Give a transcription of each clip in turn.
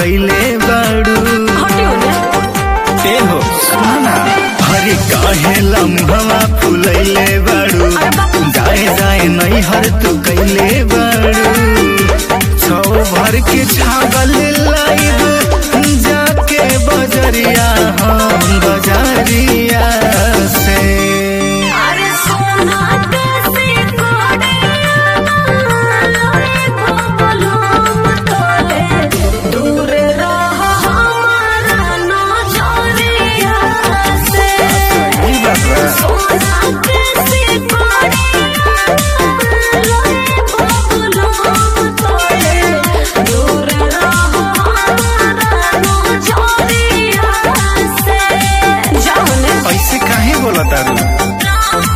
कैले बाड़ू हटियो ना ए हो सुना हरे काहे लम्हवा फुलैले बाड़ू जाए जाए नहीं हर तू कैले बाड़ू छौ भर के छागल लाइब जाके बजरिया हम बजरिया से अरे सोना कैसे दूर रह हमारा नजरिया से ई बात बा। सोना कैसे दूर रह हमारा नजरिया से जाओ ने ऐसे काहे बोला तारू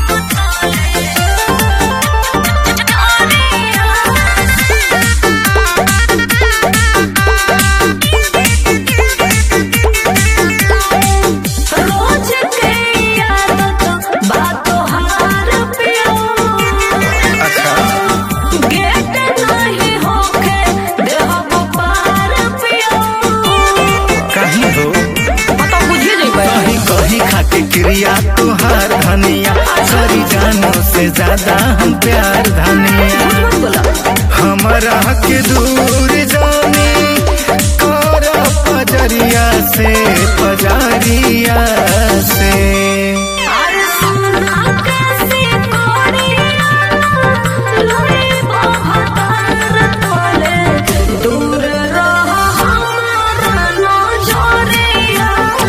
रोज के आदत बातों हार पियो अच्छा गेट नहीं होके देहब पार पियो कहीं हो मतलब बुझिए जइबे कहीं कहीं खाके क्रिया तुहार धनिया सरी जानो से ज्यादा हम प्यार धनिया मत बोला हमारा के दूर जाने कर पजरिया से पजरिया से अरे सोना कैसे कोड़िया लोरी बहतार तोले दूर रह हमारा नजरिया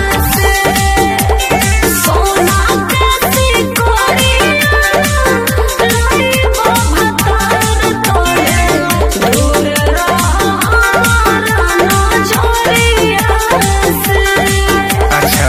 से सोना कैसे कोड़िया लोरी बहतार तोले दूर रह हमारा नजरिया से अच्छा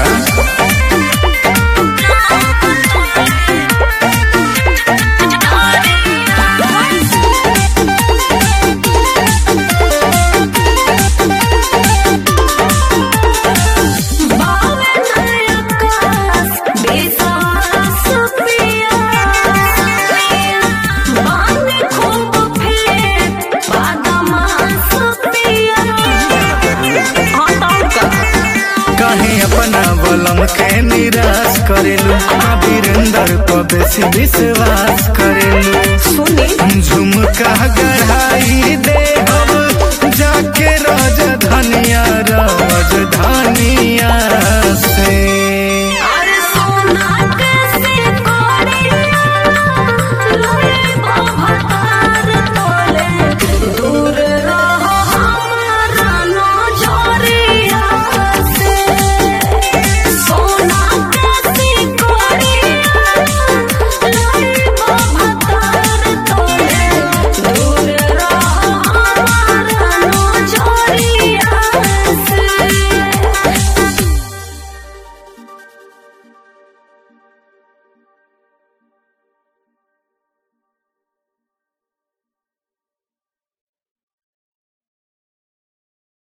कहीं अपना बलम के निराश करेलू वीरेंद्र को बेसी विश्वास करेलू झुमका गढ़ाई दे हम जाके राज धनिया राज